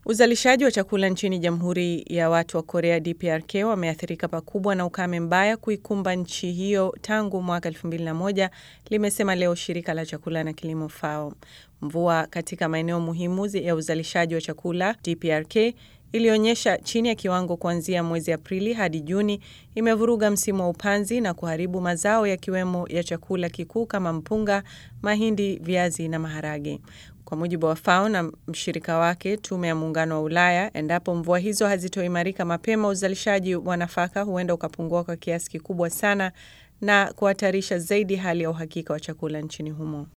Uzalishaji wa chakula nchini Jamhuri ya Watu wa Korea DPRK wameathirika pakubwa na ukame mbaya kuikumba nchi hiyo tangu mwaka 2001, limesema leo shirika la chakula na kilimo FAO. Mvua katika maeneo muhimu ya uzalishaji wa chakula DPRK ilionyesha chini ya kiwango kuanzia mwezi Aprili hadi Juni imevuruga msimu wa upanzi na kuharibu mazao yakiwemo ya chakula kikuu kama mpunga, mahindi, viazi na maharage. Kwa mujibu wa FAO na mshirika wake Tume ya Muungano wa Ulaya, endapo mvua hizo hazitoimarika mapema, uzalishaji wa nafaka huenda ukapungua kwa kiasi kikubwa sana na kuhatarisha zaidi hali ya uhakika wa chakula nchini humo.